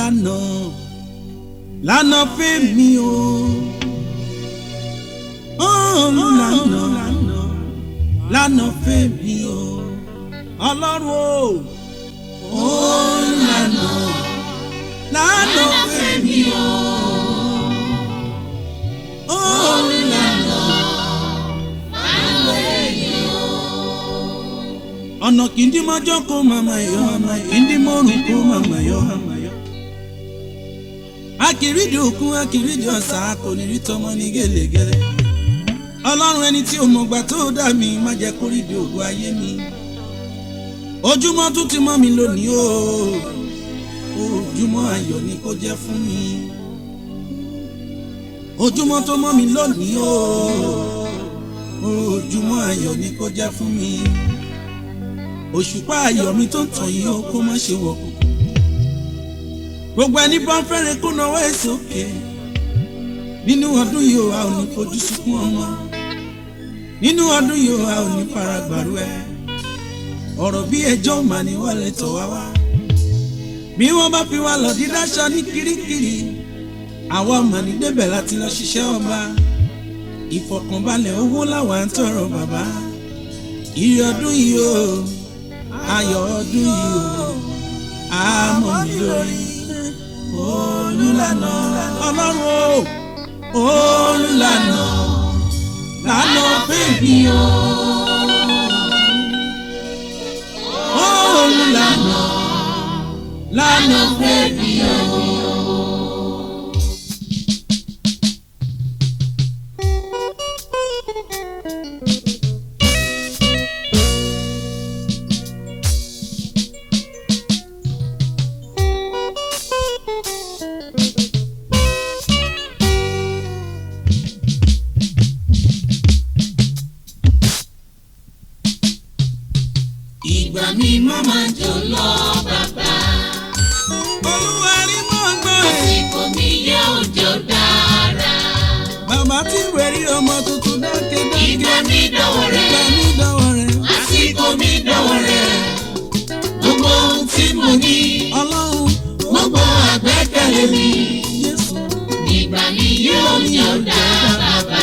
lànà lànà fẹ́mi o olùlànà lànà fẹ́mi o ọlọ́run o olùlànà lànà fẹ́mi o olùlànà ọ̀nà kìndí mọ́jọ́ kó màmá yọ ọ̀nà kìndí mọ́rùn kó màmá yọ akìrídìí òkun akìrídìí ọ̀sà kò ní rí tọmọ ní gẹ́lẹ́gẹ́lẹ́ ọlọ́run ẹni tí ò mọ̀gbà tó dà mí má jẹ́ kó rí di ògùn ayé mi ojúmọ́ tún ti mọ́ mi lónìí o ojúmọ́ ayọ̀ ni kó jẹ́ fún mi ojúmọ́ tó mọ́ mi lónìí o ojúmọ́ ayọ̀ ni kó jẹ́ fún mi òṣùpá ayọ̀ mi tó ń tàn yìí ó kó má ṣe wọ̀kùn gbogbo ẹni bá ń fẹ́rẹ̀ kó náwó ẹ̀ sókè nínú ọdún yìí ó a ò ní fojú sunkún ọmọ nínú ọdún yìí ó a ò ní fara gbàrú ẹ ọ̀rọ̀ bí ẹjọ́ mà ní wọlé tọ̀ wá wá bí wọ́n bá fi wá lọ dídáṣọ ní kirikiri àwa ọmọ ní débẹ̀ láti lọ ṣiṣẹ́ ọba ìfọ̀kànbalẹ̀ owó làwọn ń tọrọ bàbá ìrì ọdún yìí ó ayọ̀ ọdún yìí ó àmọ́ mi lórí olùlànà ọlọ́run o olùlànà lànà bèbí o olùlànà lànà bèbí o. ìgbà mi má máa jò lọ bàbá olúwa rí mọ́ gbọ́n ẹ̀. àsìkò mi yẹ òjò dára bàbá tí wẹ̀rí ọmọ tuntun dákẹ́ dákẹ́. ìgbà mi dọ̀wọ́ rẹ̀ ìgbà mi dọ̀wọ́ rẹ̀. àsìkò mi dọ̀wọ́ rẹ̀ gbogbo ohun tí mo ní ọlọ́run gbogbo àgbẹ́kẹ̀lé mi Jésù. ìgbà mi yóò jò dá bàbá.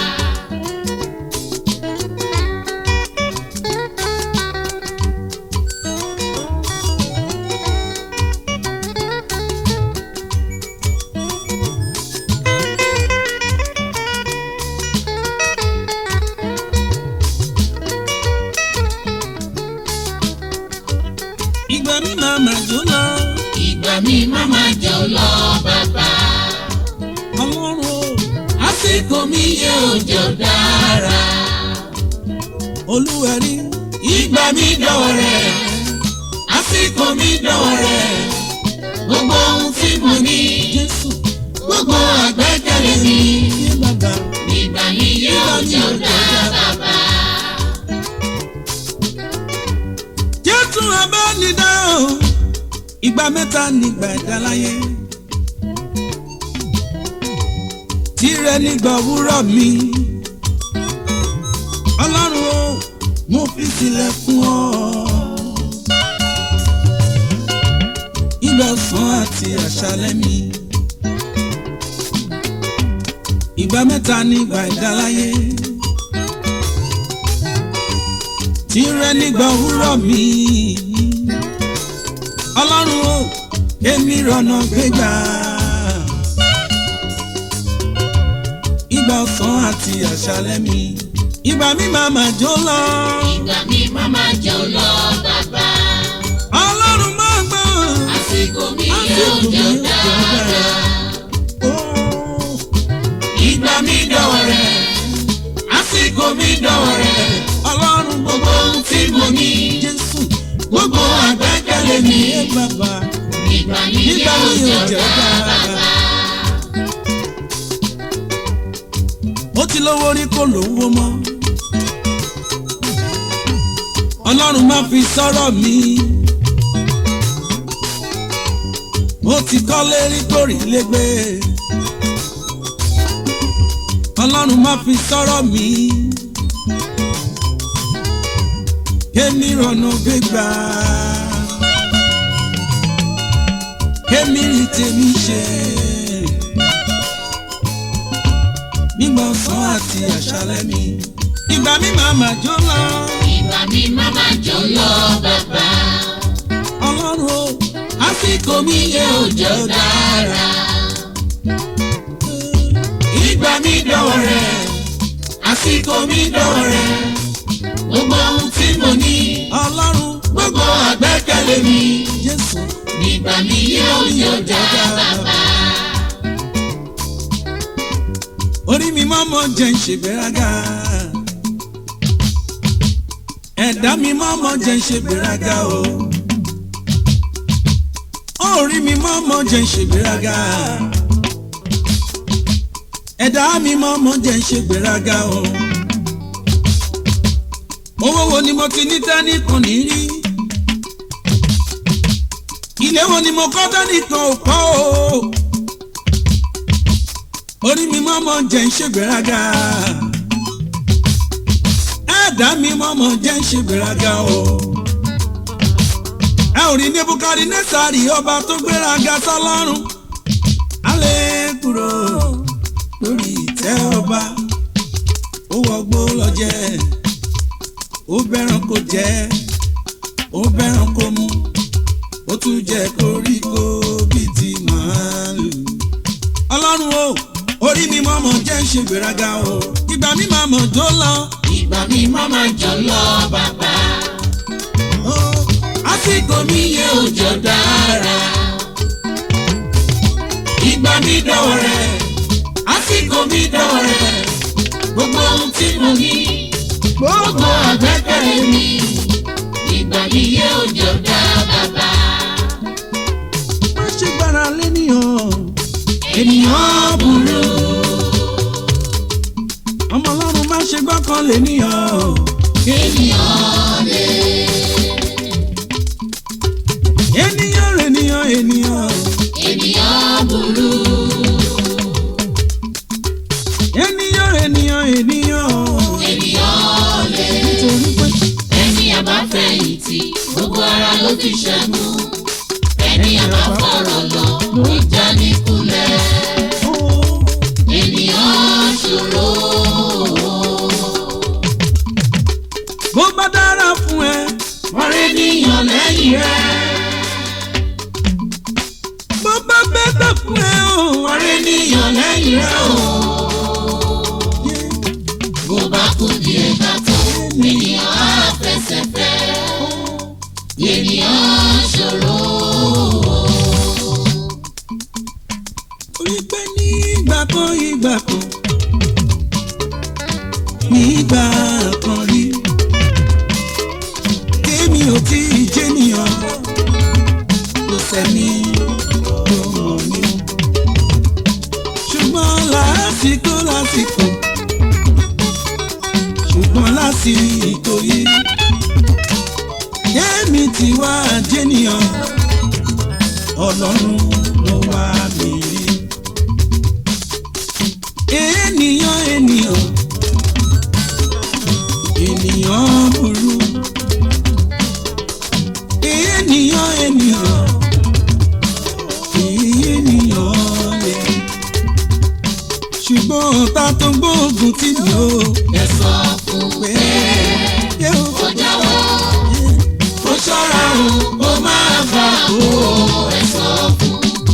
ìgbà mi máa mà jó lọ. ìgbà mi má máa jò lọ bàbá ọlọ́run o àsìkò mi yẹ òjò dára olúwa rí. ìgbà mi dọ̀wọ́ rẹ̀ àsìkò mi dọ̀wọ́ rẹ̀ gbogbo ohun tí mo ní Jésù gbogbo àgbẹ́kẹ̀lé mi yé bàbá. ìgbà mi yóò jò dá bàbá. Jésù abánidá o ìgbà mẹ́ta nígbà ìdáláyé. tirẹ̀ nígbà òwúrọ̀ mi. ọlọ́run o mo fi sílẹ̀ fún ọ. ìgbà ọ̀sán àti àṣálẹ́ mi. ìgbà mẹ́ta nígbà ìdáláyé. tirẹ̀ nígbà òwúrọ̀ mi. ọlọ́run o èmi rọ̀nà gbégbá. ìgbà ọ̀sán àti àṣálẹ́ mi. ìgbà mi máa mà jó lọ. ìgbà mi má máa jò lọ bàbá ọlọ́run máa gbọ́. àsìkò mi yóò àsìkò mi jò yóò dára Ó, ìgbà mi dọ̀wọ́ rẹ̀ àsìkò mi dọ̀wọ́ rẹ̀ ọlọ́run gbogbo ohun tí mo ní Jésù gbogbo àgbẹ́kẹ̀lé mi ẹ bàbá ìgbà mi nígbà yóò mi jò ò jẹ́ dára. bàbá. ó ti lówó rí kó lówó mọ́. ọlọ́run má fi sọ́rọ̀ mi. ó ti kọ́lé rí kórì légbé. ọlọ́run má fi sọ́rọ̀ mi. kémi rọ̀nà gbégbá. kémi rí tèmi ṣe nígbà ọ̀sán àti àṣálẹ́ mi ìgbà mi máa mà jó lọ ìgbà mi máa máa jọ lọ bàbá. ọlọ́run o àsìkò mi yẹ òjò dára. ìgbà mi dọ̀wọ́ rẹ̀ àsìkò mi dọ̀wọ́ rẹ̀ gbogbo ohun tí mo ní ọlọ́run gbogbo àgbẹ́kẹ̀lé mi jésù nígbà mi yẹ òjò dára bàbá. orí mi mọ́mọ́ jẹ́ ń ṣègbéraga ẹ̀dá mi mọ́mọ́ jẹ́ ń ṣègbéraga o orí mi mọ́mọ́ jẹ́ ń ṣègbéraga ẹ̀dá mi mọ́mọ́ jẹ́ ń ṣègbéraga o owó wo ni mo ti ní tẹ́nìkan ní rí ilé wo ni mo kọ́ tẹ́nìkan ò kọ́ o orí mi mọ́mọ́ jẹ́ ń ṣègbéraga ẹ̀dá mi mọ́mọ́ jẹ́ ń ṣègbéraga o ẹ ò rí nebukadinésárì ọba tó gbéraga sọ́lọ́run alẹ́ kúrò lórí ìtẹ́ ọba ó wọgbó lọ jẹ ó bẹ́ràn kó jẹ ó bẹ́ràn kó mu ó tún jẹ koríko bíi ti màálù ọlọ́run o orí mi mọ́mọ́ jẹ́ ń ṣe gbéraga o ìgbà mi máa mọ̀ tó lọ. ìgbà mi máa máa jọ lọ bàbá. ó, àsìkò mi yẹ òjò dára. ìgbà mi dọ̀wọ́ rẹ̀ àsìkò mi dọ̀wọ́ rẹ̀ gbogbo ohun tí mo ní gbogbo àgbẹ́kẹ̀lé mi ìgbà mi yẹ òjò dá bàbá. má ṣe gbára lénìyàn ènìyàn burú ọmọ ọlọ́run má ṣe gbọ́kàn lénìyàn ènìyàn lè ènìyàn rènìyàn ènìyàn ènìyàn burú ènìyàn rènìyàn ènìyàn ènìyàn lè nítorí pé ẹni àbáfẹ̀yìntì gbogbo ara ló ti ṣẹ́gun ẹni àbáfọ̀rọ̀ lọ ìjà ní kulẹ̀ ó ènìyàn ṣòro. bó bá dára fún ẹ wọ́n rí níyàn lẹ́yìn rẹ̀ bó bá bẹ́tẹ̀ fún ẹ o wọ́n rí níyàn lẹ́yìn rẹ̀ o. bó bá kú díẹ̀ ká tó ènìyàn á fẹsẹ̀ fẹ́ ènìyàn ṣòro. orí pé ní ìgbà kan ìgbà kan ní ìgbà kan rí kémi ò tí ì jẹ́nìyàn kò sẹ́ni tó mọ̀ mí ṣùgbọ́n lásìkò lásìkò ṣùgbọ́n lásìkò yìí kémi ti wá jẹ́nìyàn ọlọ́run ló wá mi rí ènìyàn ènìyàn ènìyàn burú ènìyàn ènìyàn ènìyàn lè ṣùgbọ́n ta tó gbóògùn tí mi ò ẹ sọ fún pé yóò ó jáwọ́ ó ṣọ́ra o ó máa bá o ẹ sọ fún.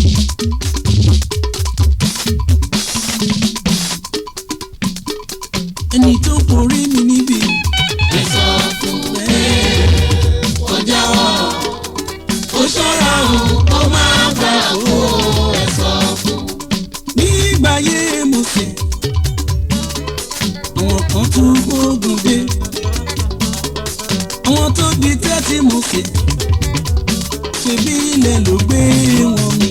ẹni tó forí mi níbi ẹ sọ fún pé ó jáwọ́ ó ṣọ́ra o ó máa bá o ẹ sọ fún. nígbà yé mo sè àwọn kan tún gbógun dé àwọn tó di tẹ́tí mo sè ṣebí ilẹ̀ ló gbé wọn mi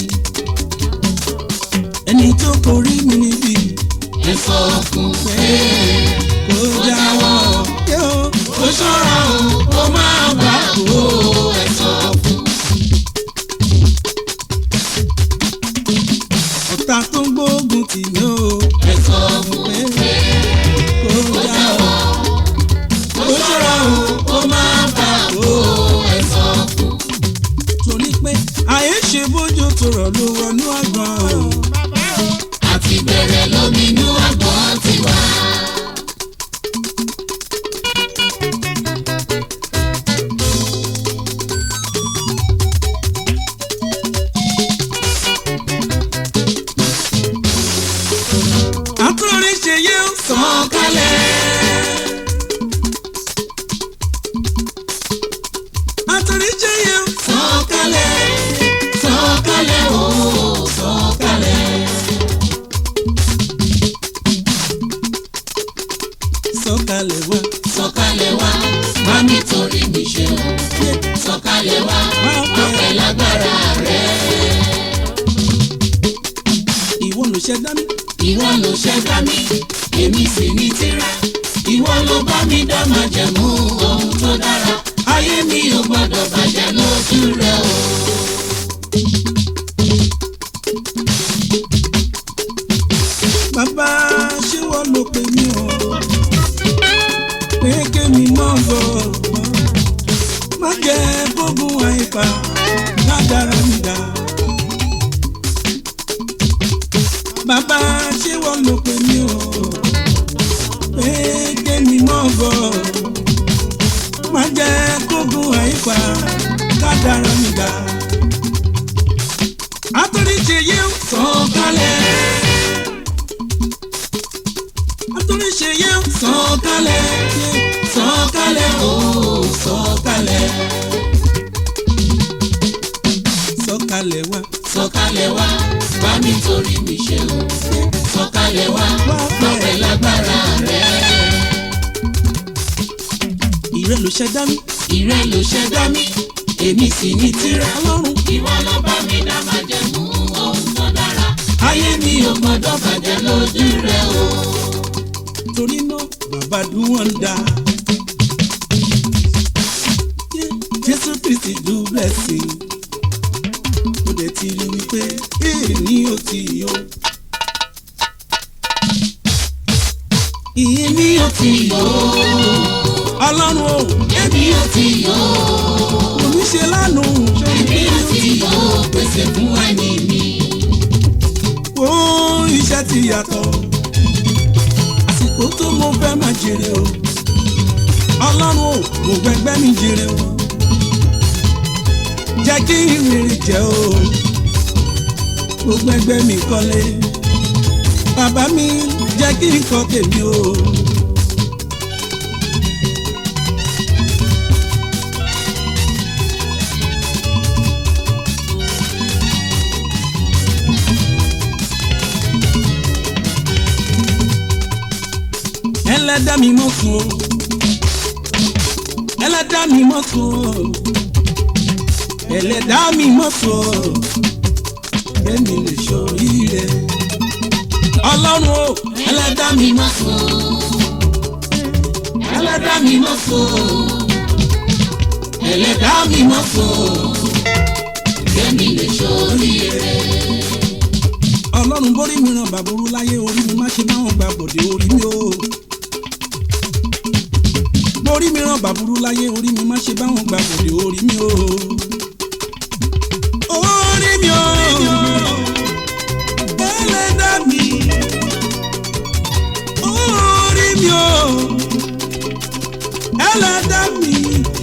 ẹni tó forí mi níbi ẹ sọ fún pé kó jáwọ́ yóò ó ṣọ́ra o ó máa bá o ẹ sọ fún. ọ̀tá tó ń gbógun tì mí o ẹ sọ fún pé kó jáwọ́ ó ṣọ́ra o ó máa bá o ẹ sọ fún. torí pé àyè ṣe bójú tó rọ̀ àtòrí ṣe yẹ sọ̀kalẹ̀ sọ̀kalẹ̀ o sọ̀kalẹ̀. sọ̀kalẹ̀ wá sọ̀kalẹ̀ wá wá nítorí mi ṣe o sọ̀kalẹ̀ wá wá pẹ̀ lágbára rẹ. ìwọ ló ṣẹ̀dá mi ìwọ ló ṣẹ̀dá mi èmi sì ní tírà ìwọ ló bá mi dá májẹ̀mú ohun tó dára ayé mi ò gbọdọ̀ bàjẹ́ lójú rẹ o. bàbá ṣé wọ́n ló pè mí o pé kémi mọ́ bọ̀ má jẹ́ gbógun àìpa ládàra mi dá. bàbá ṣé wọ́n ló pè mí o pé kémi mọ́ bọ̀ má jẹ́ gbógun àìpa ládàra mi dá. àtòrí ṣe yé sọ̀kalẹ̀ àtòrí ṣe yé sọ̀kalẹ̀ sọ̀kalẹ̀ o sọ̀kalẹ̀ sọ̀kalẹ̀ wá. sọ̀kalẹ̀ wá wá nítorí mi ṣe o sọ̀kalẹ̀ wá wá pẹ̀ lágbára rẹ. ìrẹ́ ló ṣẹ̀dá mi ìrẹ ló ṣẹ̀dá mi èmi sì ní tírà ọlọ́run ìwọ ló bá mi dá májẹ̀mú ohun tó dára ayé mi ò gbọdọ̀ bàjẹ́ lójú rẹ o. torí náà bàbá dùn wọ́n dá. jésù kristi do blessing ó dẹ̀ ti rí wípé èrè ní ó ti yó. ìyẹn ní ó ti yó. ọlọ́run o èmi ò tí yó omi ṣe lánàá èmi ò tí yó pèsè fún ẹni mi. ó iṣẹ́ ti yàtọ̀ àsìkò tó mo fẹ́ máa jèrè o ọlọ́run o mo gbẹgbẹ́ mi jèrè o jẹ́ kí ìrìn jẹ́ o gbogbo ẹgbẹ́ mi kọ́lé bàbá mi jẹ́ kí n kọ́ tèmi o. ẹlẹ́dá mi mọ̀ sùn o ẹlẹ́dá mi mọ̀ sùn o ẹlẹ́dá mi mọ̀ sùn o kẹ́mi lè ṣoríire ọlọ́run o ẹlẹ́dá mi mọ̀ sùn ẹlẹ́dá mi mọ̀ sùn ẹlẹ́dá mi mọ̀ sùn kẹ́mi lè ṣoríire. ọlọ́run borí mi ràn bàbúrú láyé orí mi má ṣe máa ń gba bòde orí mi o borí mi ràn bàbúrú láyé orí mi má ṣe báwọn gba bòde orí mi o orí mi o ẹlẹ́dá mi orí mi o ẹlẹ́dá mi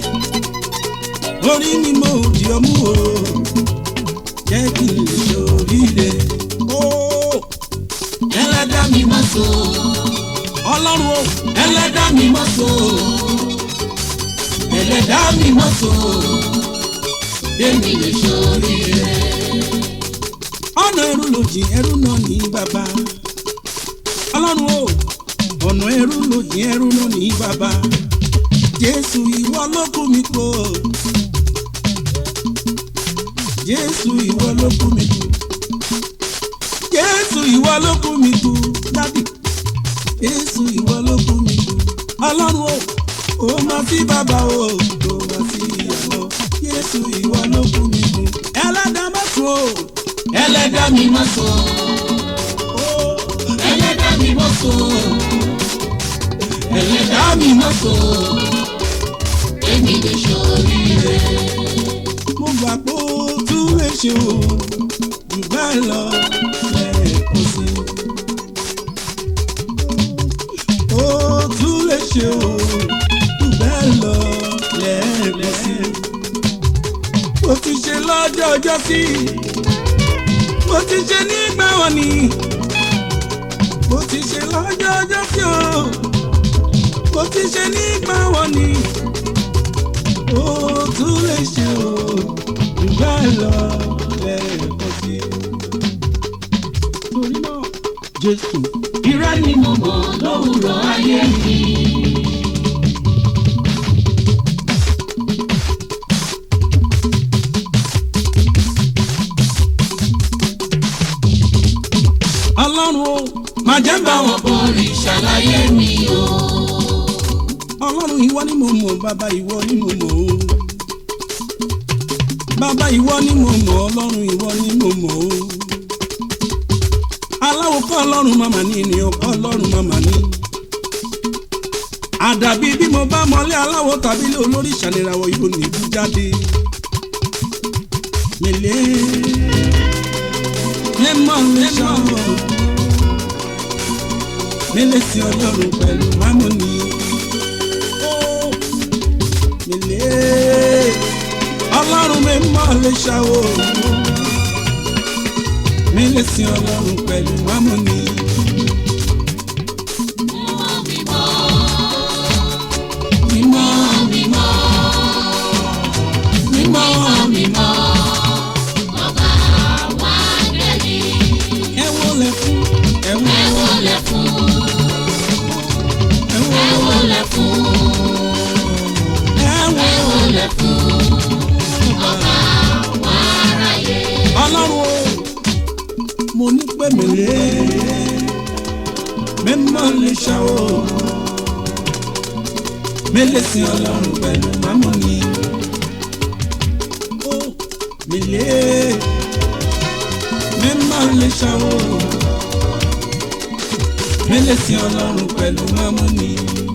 orí mi mo di ọmú o jẹ́ kí n lè ṣoríire o ẹlẹ́dá mi mọ̀ sùn ọlọ́run o ẹlẹ́dá mi mọ̀ sùn ẹlẹ́dá mi mọ̀ sùn kẹ́mi lè ṣoríire. ọ̀nà ẹrú ló jìn ẹrú náà ní bàbá ọlọ́run o ọ̀nà ẹrú ló jìn ẹrú náà ní bàbá jésù ìwọ ló kú mi kó jésù ìwọ ló kú mi kú jésù ìwọ ló kú mi kú dábì jésù ìwọ ló kú mi kú ọlọ́run o ó máa sí bàbá o ó máa sí ìyàwó jésù ìwọ ló kú mi kú ẹlẹ́dàá má sùn o. ẹlẹ́dá mi mọ̀ sùn ẹlẹ́dá mi mọ̀ sùn ẹlẹ́dá mi mọ̀ sùn kẹ́mi lè ṣoríire. mo gbà pé ó tún lè ṣe o jù bẹ́ẹ̀ lọ lẹ́ẹ̀kan sí i. ó tún lè ṣe o jù bẹ́ẹ̀ lọ lẹ́ẹ̀kan sí i. mo ti ṣe lọ́jọ́ ọjọ́ sí i. mo ti ṣe nígbà wọn ni. mo ti ṣe lọ́jọ́ ọjọ́ sí o. mo ti ṣe nígbà wọn ni. ó tún lè ṣe o ìwọ ni mo mọ̀ bàbá ìwọ ni mo mọ̀ o bàbá ìwọ ni mo mọ̀ ọlọ́run ìwọ ni mo mọ̀ o aláwo kọ́ ọlọ́run màmá ní ènìyàn kọ́ ọlọ́run màmá ní. àdàbí bí mo bá mọlé aláwo tàbí ilé olórí ìṣàlẹ̀rawọ̀ yóò ní ibú jáde. mèlé mímọ́ lè ṣàwọ̀ mélé sí ọlọ́run pẹ̀lú mámúni. mèlé ọlọ́run mímọ́ lè ṣàwọ̀ mélé sí ọlọ́run pẹ̀lú mámúni. mímọ́ mímọ́ mímọ́ mímọ́ bàbá wa dẹ́ni ẹ wọlé fún ẹ ẹ wọlé wọlé fún ẹ ẹ wọlé wọlé fún ẹ ẹ wọlé wọlé fún bàbá wa ráyè. ọlọ́run o mo ní pé mèlé mímọ́ lè ṣàwọ̀ mélé sí ọlọ́run pẹ̀lú mámúni. ó mèlé mímọ́ lè ṣàwọ̀ mélé sí ọlọ́run pẹ̀lú mámúni.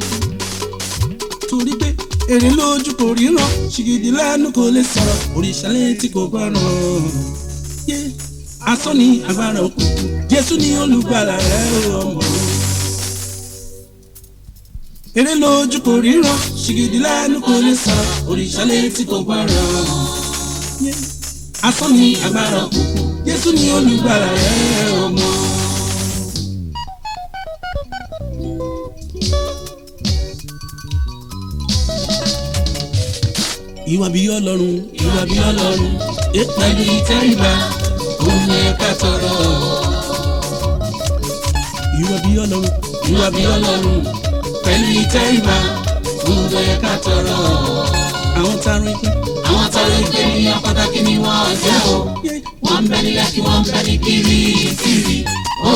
torí pé èrè lójú kò ríran ṣìgìdì lẹ́nu kò lè sọ̀rọ̀ òrìṣà létí kò gbọ́ràn. yé asán ni agbára òkùnkùn jésù ni olùgbàlà rẹ ọmọ. èrè lójú kò ríran ṣìgìdì lẹ́nu kò lè sọ̀rọ̀ òrìṣà létí kò gbọ́ràn. yé asán ni agbára òkùnkùn jésù ni olùgbàlà rẹ ọmọ. ìwà bí ọlọ́run ìwà bí ọlọ́run pẹ̀lú ìtẹríba òun yẹ ká tọrọ ìwà bí ọlọ́run ìwà bí ọlọ́run pẹ̀lú ìtẹríba òun yẹ ká tọrọ. àwọn tá a rí pé. àwọn tọrọ ìpè níyàn pàtàkì ni wọ́n jẹ́ o wọ́n ń bẹ ní lẹ́kì wọ́n ń bẹ ní kiri kiri o.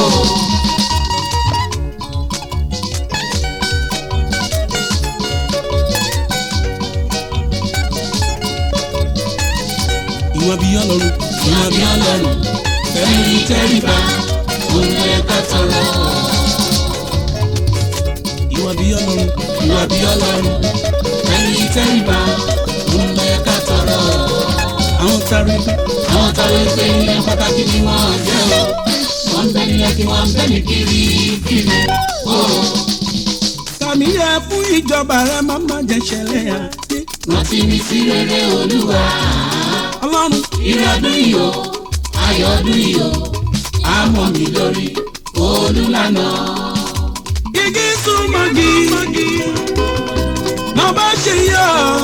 ìwà bí ọlọ́run ìwà bí ọlọ́run pẹ̀lú ìtẹríba òun yẹ ká tọrọ. ìwà bí ọlọ́run ìwà bí ọlọ́run pẹ̀lú ìtẹríba òun yẹ ká tọrọ. àwọn tá a rí pé. àwọn tọrọ ìpè níyàn pàtàkì ni wọ́n jẹ́ o wọ́n ń bẹ ní lẹ́kì wọ́n ń bẹ ní kiri kiri o. tàmí yẹ fún ìjọba rẹ má má jẹ ṣẹlẹ̀ yà. rántí mi sí rere olúwa. ọlọ́run Ire ọdún yìí o, ayọ̀ ọdún yìí o, á mọ̀ mí lórí olúlànà. igi súnmọ́gi lọ́ba ṣe yọ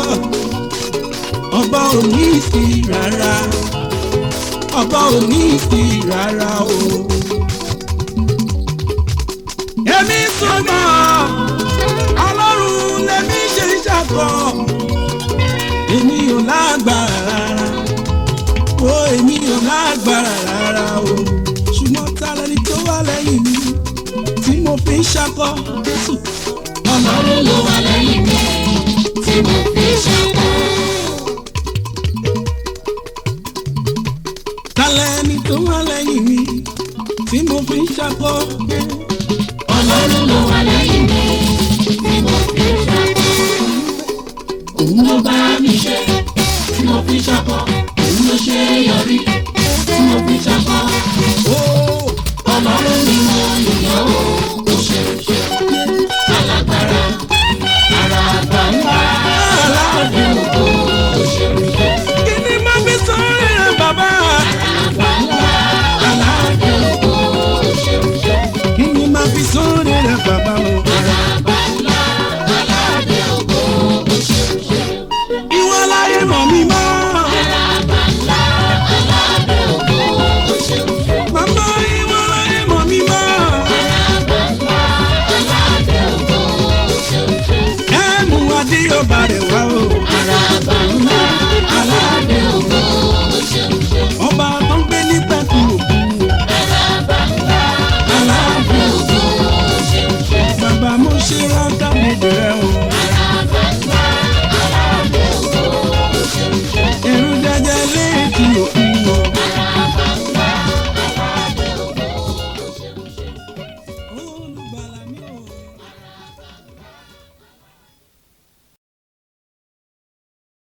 ọba ò ní sí rárá ọba ò ní sí rárá o. èmi súnmọ́ ọlọ́run lèmi ṣe ṣàkọ́ èmi ò lágbára rárá o èmi ò lágbára rárá o ṣùgbọ́n ta lẹni tó wà lẹ́yìn mi tí mo fi ń ṣakọ́ Jésù Ọlọ́run ló wà lẹ́yìn mi tí mo fi ṣàkó. ta lẹni tó wà lẹ́yìn mi tí mo fi ń ṣakọ́ Ọlọ́run ló wà lẹ́yìn mi tí mo fi ṣàkó. Òun ló bá mi ṣe tí mo fi ṣàkó. Òun ló ṣe é yọrí tí mo fi ṣàkó. ó Ọlọ́run ni mo yàn ó, ó ṣe é ṣe.